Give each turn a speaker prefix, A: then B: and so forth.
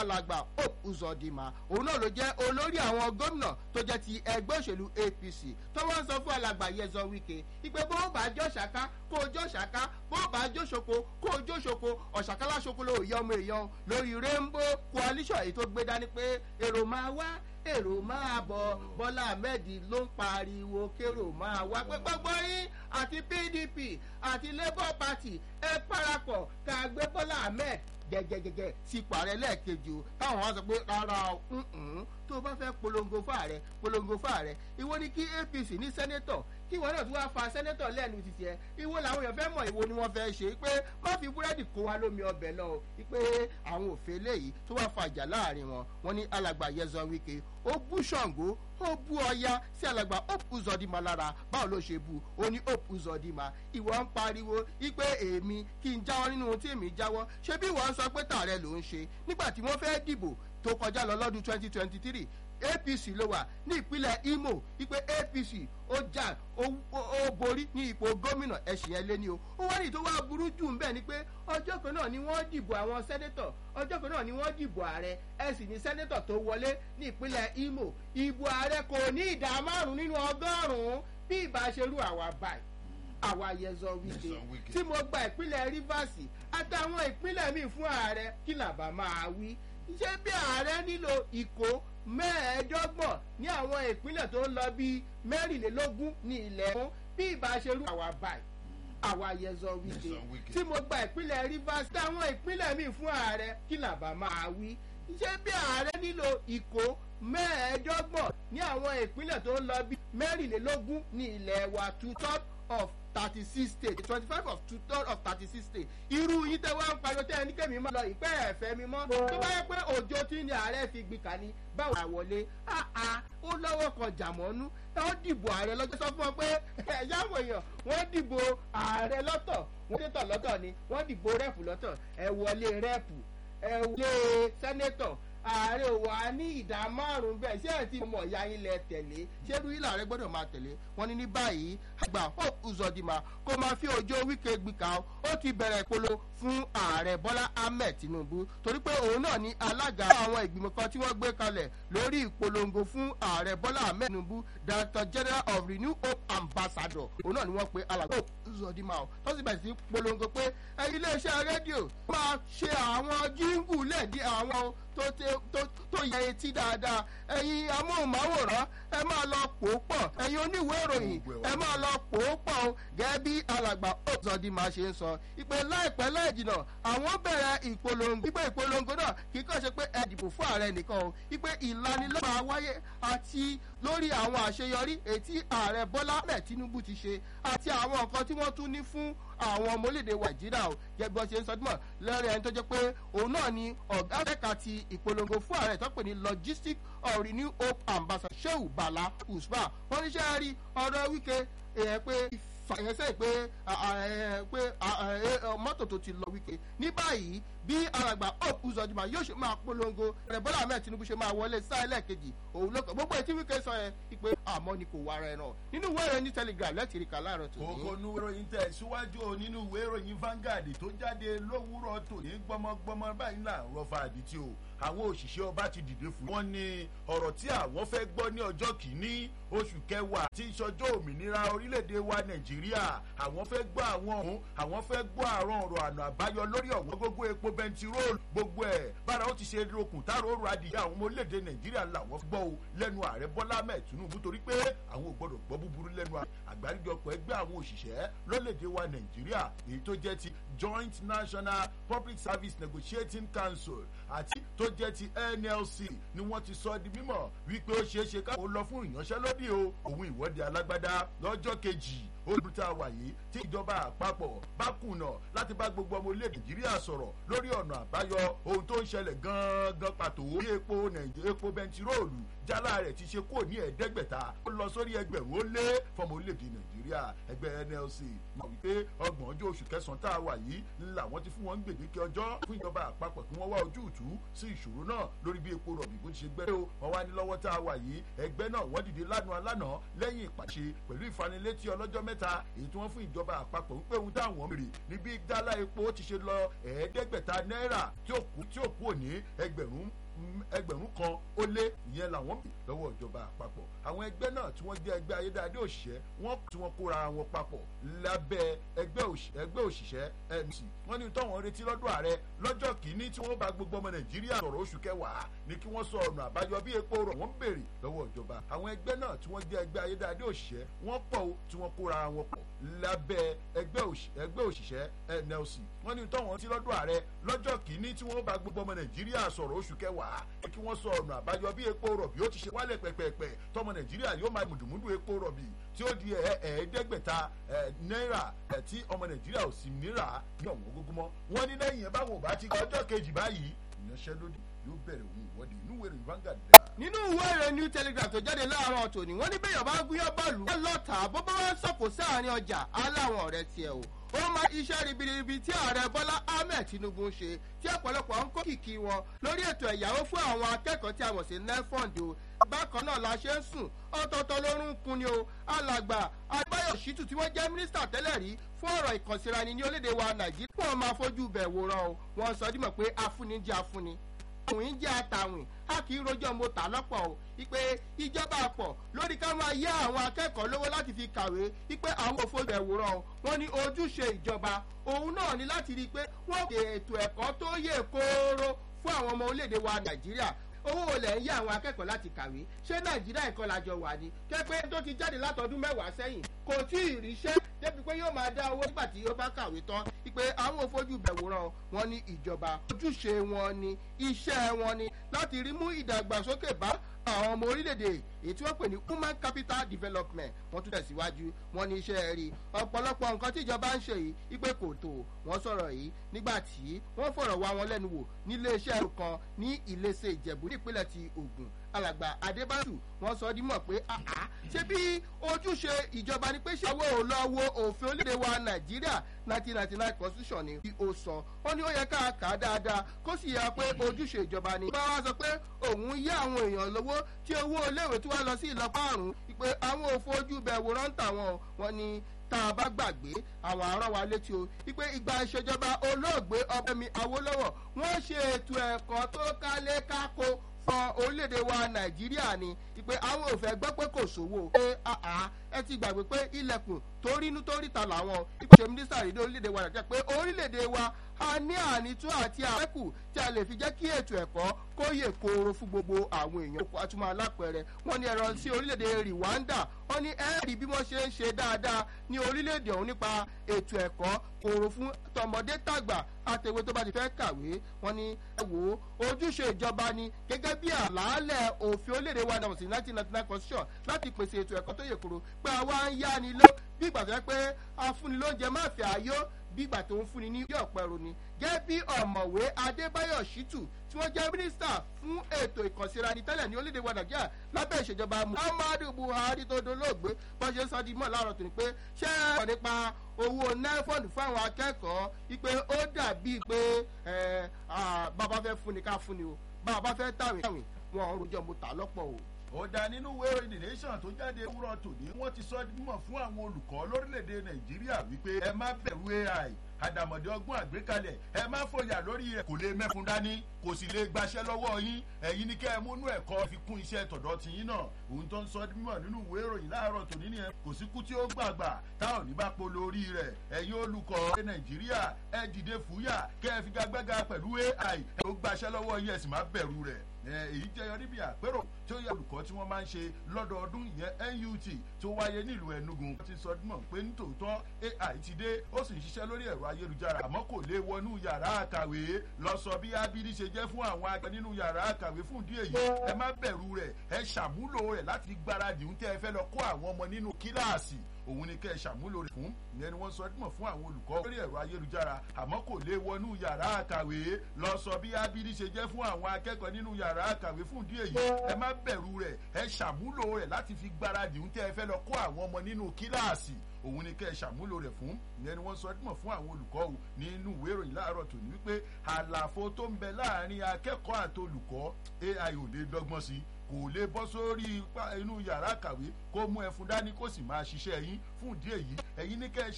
A: alàgbà hope uzodinma òun náà ló jẹ́ olórí àwọn gómìnà tó jẹ́ ti ẹgbẹ́ òṣèlú apc tó wọ́n sọ fún alàgbà yẹzọ wike ìpè bó bá jọ ṣàká kó o jọ ṣàká bó bá jọ ṣoko kó o jọ ṣoko ọ̀ṣàkálá ṣoko ló yọ ọmọ èèyàn lórí rainbow coalition èyí tó gbé dání pé èrò máa wá èrò máa bọ̀ bọ́lá ahmed ló ń pariwo kérò máa wá pé gbogbo yín àti pdp àti labour party ẹ parapọ̀ ká gbé bọ́lá ahmed gẹ́gẹ́gẹ́gẹ́ sípò ààrẹ lẹ́ẹ̀kejì o táwọn wá sọ pé rárá o tó o bá fẹ́ polongo fáàrẹ polongo fáàrẹ ìwọ ni kí apc ní sẹ́nẹ́tọ̀ kí ìwọ náà tún wá fa sẹ́nẹ́tọ̀ lẹ́nu títí ẹ ìwọ làwọn èèyàn fẹ́ mọ̀ ìwọ ni wọ́n fẹ́ ṣe pé má fi búrẹ́dì kó wa lómi ọbẹ̀ lọ o pé àwọn òfin eléyìí tó wá fa ìjà láàrin wọn wọn ní alàgbà yẹzọ wike ó bú ṣàngó ó bú ọya sí alàgbà hope uzodima lára báwo ló ṣe bu ó ní hope uzodima ìwọ ń pariwo ipe èmi kí n jáwọ́ nínú ohun tí èmi jáwọ́ ṣé bí ìwọ ń sọ pé tààrẹ ló ń ṣe nígbà tí wọ́n fẹ́ dìbò tó kọjá lọ lọ́dún twenty twenty three apc ló wà ní ìpínlẹ̀ imo wípé apc ó jà ó borí ní ipò gómìnà ẹ̀sìn yẹn lé ní o ó wá ní tó wá burú jù ń bẹ̀ ni pé ọjọ́ kan náà ni wọ́n dìbò àwọn sẹ́nẹ́tọ̀ ọjọ́ kan náà ni wọ́n dìbò ààrẹ ẹ sì ní sẹ́nẹ́tọ̀ tó wọlé ní ìpínlẹ̀ imo ìbò ààrẹ kò ní ìdá márùn-ún nínú ọgọ́rùn-ún bí ìbáṣerú àwa báyìí àwa yẹzọ wíkẹ tí mo gba ìpínlẹ̀ rivers àtàwọn ìpínlẹ̀ míì fún ààrẹ kí làbá máa wí ṣé bí ààrẹ nílò ìkó mẹ́ẹ̀ẹ́dọ́gbọ̀n ní àwọn ìpínlẹ̀ tó ń lọ bíi mẹ́rìnlélógún ní ilẹ̀ fún bí ìbáṣerú àwa báyìí àwa yẹzọ wíkẹ tí mo gba ìpínlẹ̀ rivers táwọn ìpínlẹ̀ míì fún ààrẹ kí làbá máa wí ṣé bí ààrẹ nílò ìkó mẹ́ẹ̀ẹ́dọ́gbọ̀n ní àwọn ìpínlẹ̀ tó ń lọ bíi mẹ́rìnlélógún ní ilẹ̀ wa two third of thirty six states twenty five of two third of thirty six states irú yín tẹ wá ń pariwo tẹ ẹni kẹ́mi máa lọ ìpẹ́ ẹ̀fẹ́ mi mọ́ tó bá yẹ pé òjò tí ní ààrẹ fi gbin kà ní báwo la wọlé áá ó lọ́wọ́ kan jàmọ́nú wọ́n dìbò ààrẹ lọ́jọ́ sọ fún ọ pé ẹ̀yáwó èèyàn wọ́n dìbò ààrẹ lọ́tọ̀ wọ́n tètò lọ́tọ̀ ni wọ́n dìbò rẹ́pù lọ́tọ̀ ẹ wọlé rẹ́pù ẹ wọlé sẹ́nẹ́tọ̀ ààrẹ ò wá ní ìdá márùn bẹ́ẹ̀ ṣé ẹ̀ tí mo mọ̀ ya yín lẹ tẹ̀lé ṣé irú yìí làárẹ̀ gbọ́dọ̀ máa tẹ̀lé wọn ní ní báyìí àgbà hope uzodima kó máa fi òjò wíkẹ́ gbìkà ó ti bẹ̀rẹ̀ ìpolo fún ààrẹ bọ́lá ahmed tinubu torí pé òun náà ní alága àwọn ìgbìmọ̀ kan tí wọ́n gbé kalẹ̀ lórí ìpolongo fún ààrẹ bọ́lá ahmed tinubu director general of renew hope ambassador òun náà ni wọ́n pe alàgbà hope uzodima o tó sì bẹ̀rẹ̀ sí polongo pé iléeṣẹ́ rédíò máa ṣe àwọn jíngù lẹ́ẹ̀dí àwọn tó tó yẹ etí dáadáa ẹ̀yin amóhùnmáwòrán ẹ máa lọ pò ó pọ̀ ẹ̀yin oníwèé ìròyìn ẹ máa lọ pò ó pọ̀ o gẹ́gẹ́ bí alàgbà ọ̀zọ́dìmá ṣe ń sọ ìpè láìpẹ́ láìjìnà àwọn bẹ̀rẹ̀ ìpolongo ìpè ìpolongo náà kì í kàn ṣe pé ẹ dìbò fún ààrẹ nìkan o ìpè ìlanilọ́wọ́ wáyé àti lórí àwọn àṣeyọrí ètí ààrẹ bọ́lá ahmed tinubu ti ṣe àti àwọn nǹkan tí wọ́n tún ní fún àwọn ọmọ orílẹ̀-èdè nàìjíríà o gẹ́gẹ́ bí wọ́n ṣe ń sọdúnmọ̀ lẹ́rìí ẹni tó jẹ́ pé òun náà ni ọ̀gá ẹ̀ka ti ìpolongo fún ààrẹ tó pè ní logistic of renew hope ambassador sheu bala usman wọ́n ní sẹ́ rí ọ̀rọ̀ wíkẹ́ èèyàn pé fàyẹnsẹ́ pé pé mọ́tò tó ti lọ wíkẹ́ ní báyìí bí alàgbà hope uzodima yóò ṣe máa polongo rẹ̀ bọ́lá ahmed tinubu ṣe máa wọlé sáà ẹlẹ́ẹ̀kejì òun ló kàn gbogbo etí wíkẹ́ sọ yẹn pé àmọ́ ni kò wá ara ẹran nínú ìwé ìròyìn ní telegram lẹ́tìrì kà láàárọ̀ tó ní.
B: kókó nu ìròyìn tẹ̀ síwájú nínú ìwé ìròyìn Vanguard tó jáde lówùúrọ̀ tòní gbọmọgbọmọ báyìí là ń rọfa àdìtì o àwọn òṣìṣẹ́ ọba ti dìde fún wọn ní ọ̀rọ̀ tí àwọn fẹ́ gbọ́ ní ọjọ́ kìíní oṣù kẹwàá tí ìṣọjọ́ òmìnira orílẹ̀-èdè wa nàìjíríà àwọn fẹ́ gbọ́ àwọn ọ̀hún àwọn fẹ́ gbọ́ àrùn ọ̀rọ̀ àná àbáyọ lórí ọ̀wọ́n gbogbo epo bẹntiróòlù gbogbo ẹ̀ bára ó ti ṣe okùn táàrọ̀ òru adìyẹ àwọn ọmọ orílẹ̀-èdè nàìjíríà làwọn gbọ́ o lẹ́nu ààrẹ bọ́lá mẹ́ẹ̀ tinubu torí pé àwọn ò gbọ́dọ̀ gbọ́ búburú lẹ́nu àgbáríjọpọ̀ ẹgbẹ́ àwọn òṣìṣẹ́ lórílẹ̀-èdè wa nàìjíríà èyí tó jẹ́ ti joint national public service negotiating council àti tó jẹ́ ti nlc ni wọ́n ti sọ di mímọ̀ wípé ó ṣeé ṣe káwọn lọ fún ìyanṣẹ́lódì o òun ìwọ́de alágbádá lọ́jọ́ kejì olùtà wàyí tí ìjọba àpapọ̀ bá kùnà láti bá gbogbo ọmọ orílẹ̀ nàìjíríà sọ̀rọ̀ lórí ọ̀nà àbáyọ ohun tó ń ṣẹlẹ̀ gan-an pàtó bí epo epo bẹntiróòlù jálá rẹ̀ ti ṣe kúrò ní ẹ̀ẹ́dẹ́gbẹ̀ta ó lọ sórí ẹgbẹ̀rún ó lé fọmọ orílẹ̀-èdè nàìjíríà ẹgbẹ́ nlc mọ̀ wípé ọgbọ̀n ọjọ́ oṣù kẹsàn-án tá a wà yìí làwọn ti fún wọn gbèdéke ọjọ́ fún ìjọba àpapọ̀ kí wọ́n wá ojútùú sí ìṣòro náà lórí bí epo rọ̀bì bó ti ṣe gbẹ́rẹ́ o wọ́n wá ní lọ́wọ́ tá a wà yìí ẹgbẹ́ náà wọ́n dìde lánàá lánàá lẹ́yìn ìpàṣẹ pẹ̀lú ìfanilétí ọlọ́jọ́ mẹ́ mẹ́ta èyí tí wọ́n fún ìjọba àpapọ̀ wípé ohun táwọn mèrè ní bí dálá epo ti ṣe lọ ẹ̀ẹ́dẹ́gbẹ̀ta náírà tí ó kú òní ẹgbẹ̀rún ẹgbẹ̀rún kan ó lé ìyẹn làwọn bì lọ́wọ́ ìjọba àpapọ̀ àwọn ẹgbẹ́ náà tí wọ́n jẹ́ ẹgbẹ́ ayédáadé òṣìṣẹ́ wọ́n tí wọ́n kóra wọn papọ̀ lábẹ́ ẹgbẹ́ òṣìṣẹ́ mc wọ́n ní tọ́wọ́n retí lọ́dọ̀ ààrẹ lọ́jọ́ kìíní tí wọ́n bá gbogbo ọmọ nàìjíríà sọ̀rọ̀ oṣù kẹwàá ní kí wọ́n sọ ọ̀nà àbáyọ bí epo rọ̀ wọ́n béèrè lọ́wọ́ ìjọba àwọn ẹgbẹ́ náà tí wọ́n jẹ́ ẹgbẹ́ ayédáadé òṣìṣẹ́ wọ́n pọ̀ tí wọ́n kóra wọn pọ̀ lábẹ́ ẹgbẹ́ òṣìṣẹ́ nlc wọ́n ní tọ́wọ́n retí lọ́dọ̀ ààrẹ lọ́jọ́ kìíní tí wọ́n bá gbogbo ọmọ nàìjíríà sọ̀rọ̀ oṣù kẹwàá kí wọ́n sọ ọ̀nà àbáyọ bí epo rọ̀bì ó ti ṣe wálẹ̀ pẹ̀pẹ̀pẹ̀ tọmọ nàìjíríà yóò máa mùdùmùdù epo rọ̀bì tí ó di ẹ̀ẹ́dẹ́gbẹ̀ta náírà tí ọmọ nàìjíríà ò sì nírà ní ọ̀wọ́n gógó mọ́ wọ́n ní lẹ́yìn ẹ̀ báwọn ò bá ti ọjọ́ kejì báyìí ìyanṣẹ́lódì yóò bẹ̀rẹ̀ òun ìwọ́de inú ìwé ìròyìn Vanguard dá.
A: nínú ìwé ìròyìn new telegraph tó jáde láàárọ̀ tòní wọ́n ní bẹ́yàn bá gúnyán bọ́ọ̀lù wọ́n lọ́ta bó bá wọ́n sọ̀kò sáàrin ọjà aláwọn ọ̀rẹ́ tiẹ̀ o ó máa iṣẹ́ ribiribi tí ààrẹ bọ́lá ahmed tinubu ń ṣe tí ọ̀pọ̀lọpọ̀ ń kó kìkì wọn lórí ètò ẹ̀yáwó fún àwọn akẹ́kọ̀ọ́ tí a mọ̀ sí nefond o bákan náà la ṣe ń sùn ọ̀tọ̀ọ̀tọ̀ lórún kun ni o alàgbà adébáyọ̀ ṣítù tí wọ́n jẹ́ mínísítà tẹ́lẹ̀ rí fún ọ̀rọ̀ ìkànsíraẹni ní orílẹ̀-èdè wa nàìjíríà wọ́n máa fojú bẹ̀ wòran o wọ́n sọ dímọ̀ pé afúnni jẹ́ afúnni àwìn jẹ́ àtàwìn a kì í rojọ́ mo tà lọ́pọ̀ o ipe ìjọba àpọ̀ lórí ká máa yá àwọn akẹ́kọ̀ọ́ lówó láti fi kàwé ipe àwọn òfojú ẹ̀wòrán o wọ́n ní ojúṣe ìjọba òun náà ní láti rí i pé wọ́n ṣe ètò ẹ̀kọ́ tó yè kooro fún àwọn ọmọ orílẹ̀-èdè wa nàìjíríà owó olè ń yá àwọn akẹ́kọ̀ọ́ láti kàwé ṣé nàìjíríà ẹ̀kọ́ làjọ wà ní kẹ́pẹ́ tó ti jáde látọdún mẹ́wàá sẹ́yìn kò tí ì ríṣẹ́ débi pé yóò máa dá owó nígbà tí ó bá kàwé tán pé àwọn òfojú bẹ̀wòrán wọn ní ìjọba ojúṣe wọn ni iṣẹ́ wọn ni láti rí mú ìdàgbàsókè bá àwọn ọmọ orílẹ̀-èdè èyí tí wọ́n pè ní human capital development wọ́n tún tẹ̀síwájú wọ́n ní iṣẹ́ rí ọ̀pọ̀lọpọ̀ nǹkan tí ìjọba ń ṣe yìí ipe kò tó wọ́n sọ̀rọ̀ yìí nígbà tí wọ́n fọ̀rọ̀ wá wọn lẹ́nu wò nílé iṣẹ́ kan ní ìlẹ́sẹ̀ ìjẹ̀bú nípínlẹ̀ ti Ògùn alàgbà adébátù wọn sọ dímọ̀ pé àá ṣé bí ojúṣe ìjọba ni pé ṣàwọ́ ò lọ wo òfin orílẹ̀-èdè wa nàìjíríà nineteen ninety nine constitution ni bí ó sọ wọn ni ó yẹ ká kà á dáadáa kó sì yà pé ojúṣe ìjọba ni. bá wa sọ pé òun yá àwọn èèyàn lówó tí owó iléèwé tí wọ́n lọ sí ìlọ́pọ̀ àrùn pé àwọn òfin ojú bẹ̀ wòrán tàwọn wọn ni tá a bá gbàgbé àwọn àárọ̀ wa létí o wípé ìgbà ìṣèjọba olóògbé ọbẹ̀mi awólọ́wọ̀ wọ́n ṣe ètò ẹ̀kọ́ tó kálé kákó fún orílẹ̀-èdè wa nàìjíríà ni pé àwọn ò fẹ́ gbọ́ pé kò sówó pé ẹ ti gbàgbé pé ilẹ̀kùn tó rínú tó ríta làwọn ìpèsè mínísítà rí ní orílẹ̀-èdè wa nàìjíríà pé orílẹ̀-èdè wa a ní ànító àti àfẹ́kù tí a lè fi jẹ́ kí ètò ẹ̀kọ́ kó yè kooro fún gbogbo àwọn èèyàn kó atúmọ̀ alápẹ̀rẹ̀ wọ́n ní ẹ̀rọ sí orílẹ̀-èdè Rwanda wọ́n ní ẹ̀rí bí wọ́n ṣe ń ṣe dáadáa ní orílẹ̀-èdè ọ̀hún nípa ètò ẹ̀kọ́ kooro fún tọmọdé tàgbà àtẹ̀wé tó bá ti fẹ́ kàwé wọ́n ní ẹ wò ó ojúṣe ìjọba ni gẹ́gẹ́ bí àlàálẹ̀ òfin orílẹ̀-èdè wa nàmọ̀sí nineteen ninety nine constitution láti pèsè ètò ẹ̀kọ́ tó yè kooro pé àwa ń yá ni ló bí ìgbà tó yẹ pé afúnilóúnjẹ má fẹ́ ayó bí ìgbà tó ń fúnni ní yóò pẹ̀rù ni gẹ́gẹ́ bí ọ̀mọ̀wé adébáyọ̀ ṣítù tí wọ́n jẹ́ mínísítà fún ètò ìkànsíraẹni tẹ́lẹ̀ ní orílẹ̀-èdè wa nàìjíríà lábẹ́ ìṣèjọba muhammadu buhari tó dolóògbé bọ́n ṣe ń sọ di mọ́ láàárọ̀ tó ní pé ṣé ẹ̀ nípa owó nẹ́fọ̀dù fáwọn akẹ́kọ̀ọ́ wípé ó dàbíi pé bàbá fẹ́ fúnni ká fúnni o bàbá fẹ́ tàwìn tàwìn wọn ò rojọ́ mo tà lọ́pọ̀ o
B: ó dá nínú ìwé the nation tó jáde wúrọ̀ tòní wọ́n ti sọ mímọ̀ fún àwọn olùkọ́ lórílẹ̀‐èdè nàìjíríà wípé ẹ má bẹ̀rù ai àdàmọ̀dé ọgbọ́n àgbékalẹ̀ ẹ má fòyà lórí rẹ̀ kò lè mẹ́fun dání kò sì lè gbaṣẹ́ lọ́wọ́ yín ẹ̀yin ni kẹ́ ẹ múnú ẹ̀kọ́ fi kún iṣẹ́ tọ̀dọ̀ ti yín náà òun tó ń sọ mímọ̀ nínú ìwé ìròyìn láàárọ̀ tòní nìyẹn kò sí kú tí ó gbàgbà táwọn ní bá polo orí rẹ̀ ẹ̀yin olùkọ́ ẹ nàìjíríà ẹ dìde fúyà kẹ́ ẹ fi gagbága pẹ̀lú ai ẹ ó gbaṣẹ́ lọ́wọ́ yín ẹ sì má bẹ̀rù rẹ̀ èyí jẹyọ níbi àpérò tí ó yẹ olùkọ́ tí wọ́n máa ń ṣe lọ́dọọdún ìyẹn NUT tó wáyé nílùú Enugu wọ́n ti sọ mọ̀ pé nítòótọ́ AI ti dé ó sì ń ṣiṣẹ́ lórí ẹ̀rọ ayélujára àmọ́ kò lè wọnú yàrá àkàwé lọ sọ bí abidi ṣe jẹ́ fún àwọn akẹ́ nínú yàrá àkàwé fún ìdí èyí ẹ má bẹ̀rù rẹ̀ ẹ ṣàmúlò rẹ̀ láti gbáradì ń tẹ́ ẹ fẹ́ lọ kó àwọn ọmọ nínú kíláàsì òun ni kẹ́ ẹ ṣàmúlò rẹ̀ fún ìyẹn ni wọ́n sọ dímọ̀ fún àwọn olùkọ́ lórí ẹ̀rọ ayélujára àmọ́ kò lè wọnú yàrá àkàwé lọ sọ bí abidi ṣe jẹ́ fún àwọn akẹ́kọ̀ọ́ nínú yàrá àkàwé fún ìdí èyí ẹ má bẹ̀rù rẹ̀ ẹ ṣàmúlò rẹ̀ láti fi gbáradì ń tẹ́ ẹ fẹ́ lọ kó àwọn ọmọ nínú kíláàsì òun ni kẹ́ ẹ ṣàmúlò rẹ̀ fún ìyẹn ni wọ́n sọ dímọ̀ fún àwọn olùkọ́ o nínú ìwé ìròyìn láàárọ̀ tòní wípé àlàfo tó ń bẹ láàrin akẹ́kọ̀ọ́ àti olùkọ́ AI ò lè dọ́gbọ́n sí kò lè bọ́ sórí inú yàrá kàwé kó mú ẹfun dání kó sì máa ṣiṣẹ́ yín fún ìdí èyí ẹ̀yin ní kẹ́ ẹ